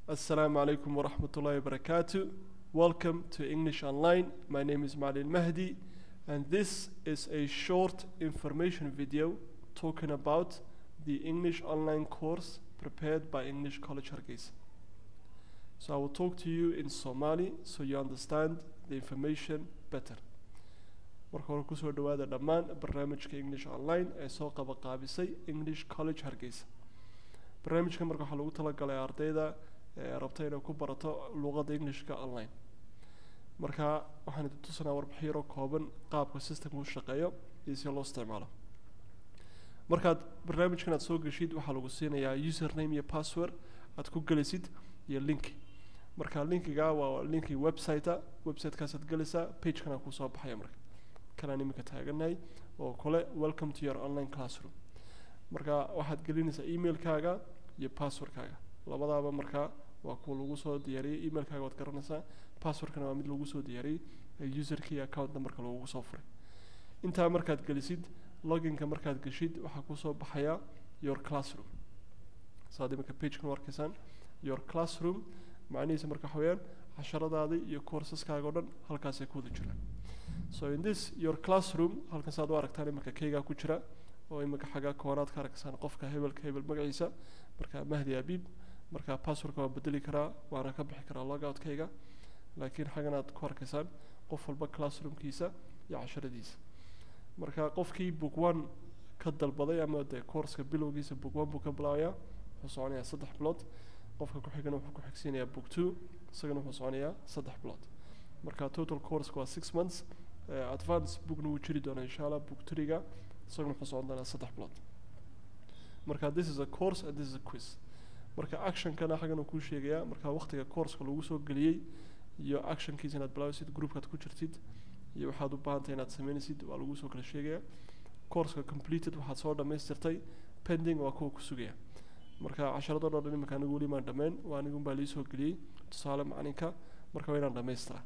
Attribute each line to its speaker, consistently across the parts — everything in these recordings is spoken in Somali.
Speaker 1: Assalamu alaikum wa rahmatullahi wa barakatuh. Welcome to English Online. My name is Malin Mahdi, and this is a short information video talking about the English online course prepared by English College Hargeisa. So I will talk to you in Somali so you understand the information better. marka hore kusoo dhawaada dhammaan barnaamijka english online ee soo qabaqaabisay english college hargeysa barnaamijka marka waxaa lagu talagalay ardayda ee rabta inay ku barato luqadda englishka online marka waxaan idin tusanaa warbixiro kooban qaabka systemka u shaqeeyo iyo si loo isticmaalo markaad barnaamijkan aad soo geshid waxaa lagu siinayaa username iyo password aad ku gelisid iyo linki marka linkiga waa linki website-a website-kaasaad gelaysaa page-kana kusoo baxaya marka kanaan iminka taaganahay oo kale welcome to your online classroom marka waxaad gelinaysaa emailkaaga iyo passwordkaaga labadaaba markaa waa kuwa lagu soo diyaariyey emailkaaga waad garanaysaa passwordkana waa mid lagu soo diyaariyey userka iyo account numberka lagugu soo furay intaa markaad gelisid loginka markaad geshid waxaa kusoo baxaya your classroom saad iminka pagekan u arkaysaan your classroom macnihiisa marka waxa weeyaan casharadaadii iyo courseskaga oo dhan halkaasay ku wada jiraan so in this your classroom halkan saad u aragtaan iminka keygaa ku jira oo iminka xaggaa koonaad ka arkaysaan qofka hebelka hebel magaciisa marka mahdi abiib marka passwordka waa bedeli karaa waana ka bixi karaa logoutkayga laakiin xaggan aad ku arkaysaan qof walba classroomkiisa iyo casharadiisa marka qofkii book one ka dalbaday ama dee courska bilowgiisa book one buu ka bilaabayaa wuxuu soconayaa saddex bilood qofka ku xigana wuxuu ku xigsiinayaa book two isagana wuxuu soconayaa saddex bilood marka total courska waa six months uh, advance bookna wuu jiri doonaa insha allah book three-ga isaguna wuxuu socon doonaa saddex bilood marka this is a course and this is a quiz marka actionkana xaggan uu kuu sheegayaa marka waqtiga courska lagu soo geliyey iyo actionkiisa inaad bilaabaysid groupkaad ku jirtid iyo waxaad u baahantahay inaad sameynaysid waa lagu soo kala sheegayaa courska completed waxaad soo dhammaystirtay pending waa kuwa ku sugaya marka casharadoo dhan iminka anigu weli maan dhammayn waa anigun baa liisoo geliyey tusaale macalinka marka waa inaan dhammaystiraa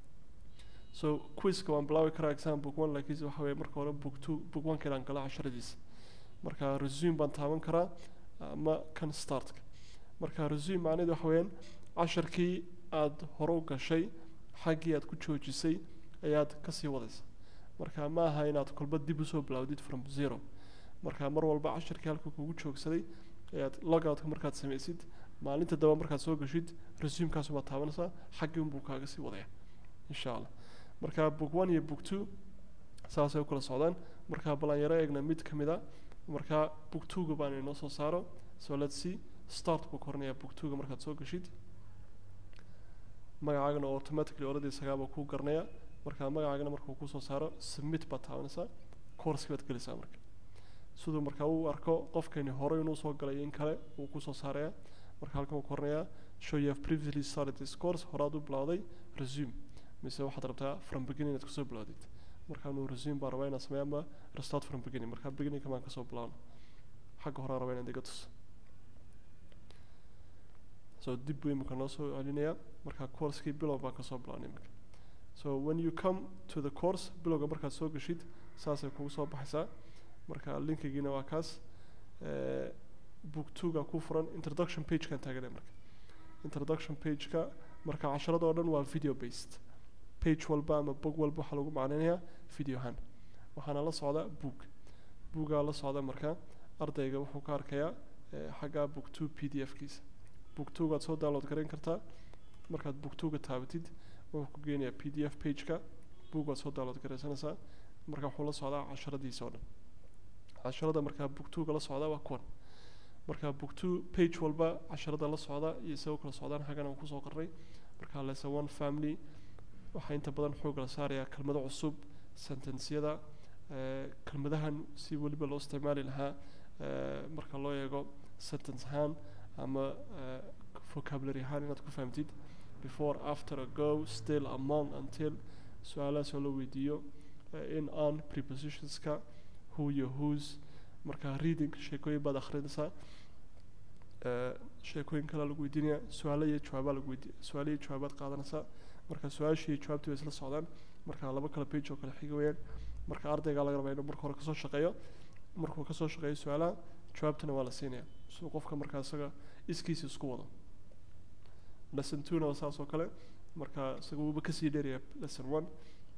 Speaker 1: so quizka waan bilaabi karaa exam book one laakiinse waxa weeye marka hore book two book one ka inaan gala casharadiisa marka resume baan taaban karaa ama kan startka marka resume macnaheedu waxa weeyaan casharkii aad hore u gashay xaggii aad ku joojisay ayaad kasii wadaysa marka ma aha inaad kolba dib usoo bilowdid from zero marka mar walba casharkii halka kugu joogsaday ayaad logoutka markaad samaysid maalinta daba markaad soo gashid resumekaas baad taabanaysaa xaggii unbuu kaaga sii wadaya insha allah marka book one iyo book two saasay u kala socdaan marka balan yaro eegna mid ka mid a marka book two-ga baan inoo soo saaro so let's see start buu koranayaa book two-ga markaad soo gashid magacaagana automatically already isagaaba kuu garanaya marka magacaagana markuu kusoo saaro submit baad taabanaysaa courski baad gelaysaa marka siduu marka uu arko qofkani horey inuu soo galay in kale uu kusoo saaraya marka halkan uu koranayaa show you have previously started this course horaad u bilowday resume mise waxaad rabtaa from beginning inaad kusoo bilowdid marka inuu resume baan rabaa inaan sameeyo ama restart from beginning marka beginning kamaan kasoo bilowno xagga horaan rabaa inaad iga tus so dib buu imika noo soo celinayaa marka coursekii bilow baan kasoo bilownay imika so when you come to the course bilowga markaad soo gashid saasay kugu soo baxaysaa marka linkigiina waa kaas book two-ga ku furan introduction page-kan taaganay marka introduction page-ka marka casharada oo dhan waa video based page walba ama bog walba waxaa lagu macnaynayaa videohan waxaana la socda book boogaa la socda marka ardayga wuxuu ka arkayaa xagga book two p d f-kiisa book two-gaad soo download garayn kartaa markaad book two-ga taabatid wuxuu ku geenayaa p d f page-ka book waad soo download garaysanaysaa marka wuxuu la socdaa casharadiisa oo dhan casharada markaa book two-ga la socda waa kuwan marka book two page walba casharada la socda iyo isagoo kala socdaan xaggan aan kusoo qarnay marka lesson one family waxaa inta badan xoog la saarayaa kelmado cusub sentensyada kelmadahan si weliba loo isticmaali lahaa marka loo eego sentence ahaan ama vocabulary ahaan inaad ku fahamtid before after ago still among until su-aalahaas oo la weydiiyo in on prepositionska who iyo whose marka reading sheekooyin baad akhrinaysaa sheekooyin kale lagu weydiinaya su-aalo iyo jawaabaa lagu weydiiya su-aalo iyo jawaabaad qaadanaysaa marka su-aashii iyo jawaabtii way isla socdaan marka laba kale page oo kale xiga weeyaan marka ardaygaa laga rabaa inuu marka hore kasoo shaqeeyo markuu kasoo shaqeeyo su-aalaha jawaabtana waa la siinaya siduu qofka markaa isaga iskiisa isku wado lesson two na waa saas oo kale marka isaga wuuba kasii dheeraya lesson one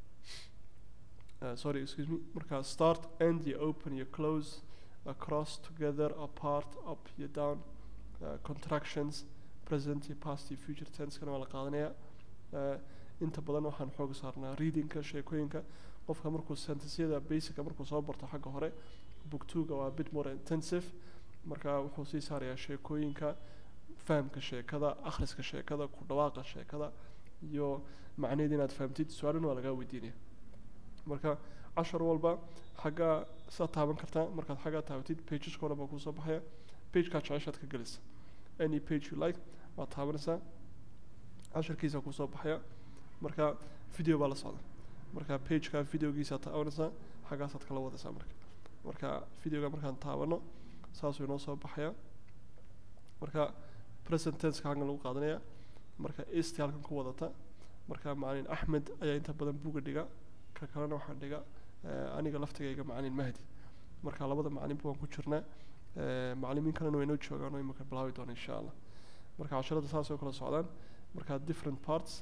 Speaker 1: uh, sorry excuse me marka start end iyo open iyo close across together apart up iyo down uh, contractions present iyo past iyo future tense-kana waa la qaadanaya uh, inta badan waxaan xooga saarnaa readingka sheekooyinka qofka markuu sentencyada basica markuu soo barto xagga hore book two-ga waa bit more intensive marka wuxuu sii saarayaa sheekooyinka fahamka sheekada akhriska sheekada ku dhawaaqa sheekada iyo macnaheeda inaad fahamtid su-aalana waa lagaa weydiinaya marka cashar walba xaggaa saa taaban kartaa markaad xaggaa taabatid pageska o dhan baa kuusoo baxaya pagekaa jeceshaad ka gelisa any page you like waad taabanaysaa casharkiisa kuusoo baxaya marka video baa la socda marka pageka videogiisaad taabanaysaa xaggaasaad kala wadaysaa marka marka videoga markaan taabano saasuu inoo soo baxaya marka present tenska halkan lagu qaadanaya marka est halkan ku wadata marka macalin axmed ayaa inta badan buga dhiga ka kalena waxaan dhiga aniga laftigayga macalin mahdi marka labada macalinba waan ku jirnaa macalimiin kalena way noo joogaan oo imika bilaabi doona insha allah marka casharada saas oo kala socdaan marka different parts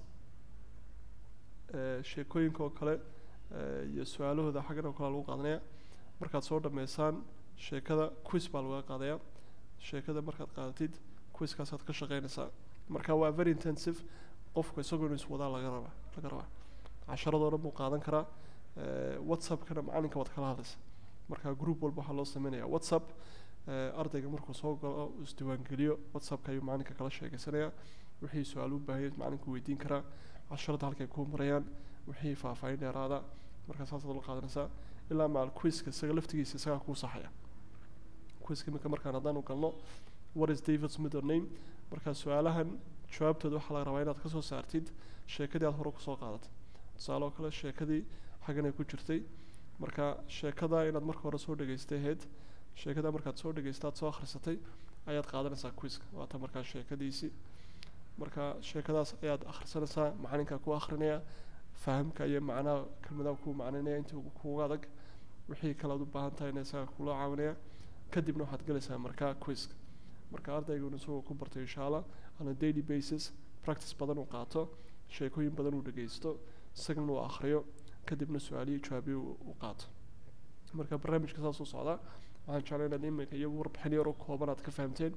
Speaker 1: sheekooyinka oo kale iyo su-aalahooda xaggan oo kale lagu qaadanaya markaad soo dhameysaan sheekada quiz baa laga qaadaya sheekada markaad qaadatid quizkaasaad ka shaqeynaysaa marka waa very intensive qofku isagoo inuu iswadaa laga rabaa laga rabaa casharadoo dhan buu qaadan karaa whatsappkana macalinka waad kala hadlaysa marka group walba waxaa loo sameynaya whatsapp ardayga markuu soo galo isdiiwaangeliyo whatsappka ayuu macalinka kala sheegeysanaya wixii su-aal u baahaya macalinku weydiin karaa casharada halkay kuu marayaan wixii faahfaahin dheeraada marka saasaad la qaadanaysaa ilaa macal quizka isaga laftigiisa isagaa kuu saxaya quizka iminka markaan haddaan u galno what is david's middle name marka su-aalahan jawaabtooda waxaa laga rabaa inaad kasoo saartid sheekadii aad hore kusoo qaadatay tusaale oo kale sheekadii xaggan ay ku jirtay marka sheekada inaad marka hore soo dhegaystay ahayd sheekada markaad soo dhegaystaad soo akhrisatay ayaad qaadanaysaa quizka waata markaa sheekadiisii marka sheekadaas ayaad akhrisanaysaa macalinka ku akhrinaya fahamka iyo macnaha kelmadaha kuu macnaynaya intii kuuga adag wixii kale aad u baahan tahay ina isaga kula caawinaya kadibna waxaad gelaysaa markaa quizka marka ardaygun isagoo ku bartay insha allah on a daily basis practice badan uu qaato sheekooyin badan uu dhegaysto isagana uu akhriyo kadibna su-aalihii jawaabihi uu qaato marka barnaamijka saas u socdaa waxaan jeclay inaad iminka iyo warbixin yar oo kooban aad ka fahamteen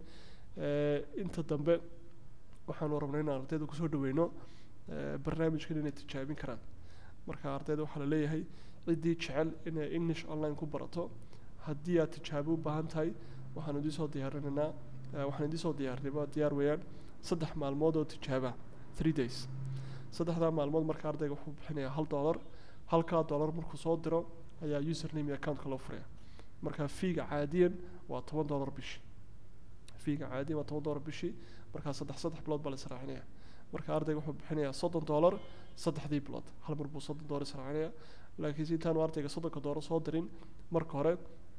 Speaker 1: inta dambe waxaanu rabnay inaan ardayda kusoo dhaweyno barnaamijkan inay tijaabin karaan marka ardayda waxaa la leeyahay ciddii jecel inay english online ku barato haddii aad tijaabo u baahan tahay waxaan idin soo diyaarinaynaa waxaan idin soo diyaarinay diyaar weeyaan saddex maalmood oo tijaaba three days saddexdaa maalmood marka ardayga wuxuu bixinayaa hal dollar halkaa dollar markuu soo diro ayaa username iyo accountka loo furaya marka fiiga caadiyan waa toban dollar bishii fiiga caadiyan waa toban dollar bishii markaa saddex saddex bilood baa la israacinaya marka ardayga wuxuu bixinayaa soddon dollar saddexdii bilood hal mar buu soddon dollar israacinaya laakiinse intaanu ardayga soddonka dollar soo dirin marka hore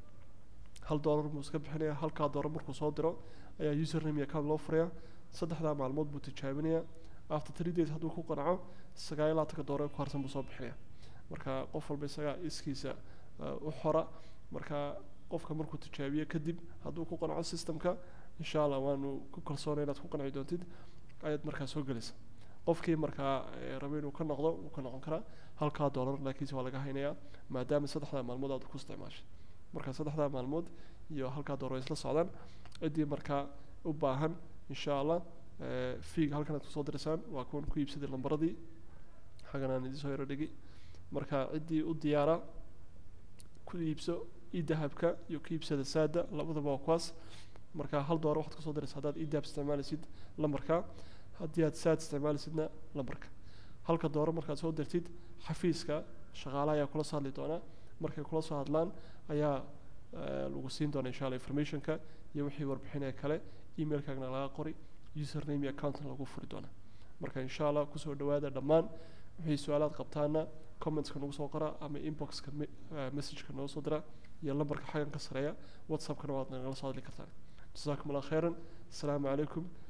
Speaker 1: hal dollar buu iska bixinaya halkaa dollar markuu soo diro ayaa username iyo account loo furaya saddexdaa maalmood buu tijaabinaya after three days hadduu ku qanaco sagaal iyo labaatanka dollar ku harsan buu soo bixinaya marka qof walba isagaa iskiisa u xora marka qofka markuu tijaabiyo kadib hadduu ku qanaco systemka insha allah waanu ku kalsoonay inaad ku qanci doontid ayaad markaa soo gelaysa qofkii markaa raba inuu ka noqdo wuu ka noqon karaa halkaa dollar laakiinse waa laga haynayaa maadaama saddexdaa maalmood aad ku isticmaashay marka saddexdaa maalmood iyo halkaa dollar way isla socdaan ciddii markaa u baahan insha allah fiiga halkan aad kusoo diraysaan waa kuwan ku iibsaday lambaradii xaggan aan idinsoo yaro dhigi marka ciddii u diyaara ku iibso i dahabka iyo ku iibsada saada labadaba waa kuwaas marka hal doolar waxaad kusoo diraysa haddaad i dahab isticmaalaysid lambarka haddii aad saad isticmaalaysidna lambarka halka doolar markaad soo dirtid xafiiska shaqaalaha ayaa kula soo hadli doonaa markay kula soo hadlaan ayaa lagu siin doona insha allah informationka iyo wixii warbixinee kale emailkaagna laga qori username iyo accountna lagu furi doona marka insha allah kusoo dhawaada dhammaan wixii su-aalaad qabtaana commentska nagu soo qora ama inboxka messageka noo soo dira iyo lambarka xaggan ka sareeya whatsappkana waad nagala soo hadli kartaan jazakum allah khayran asalaamu calaykum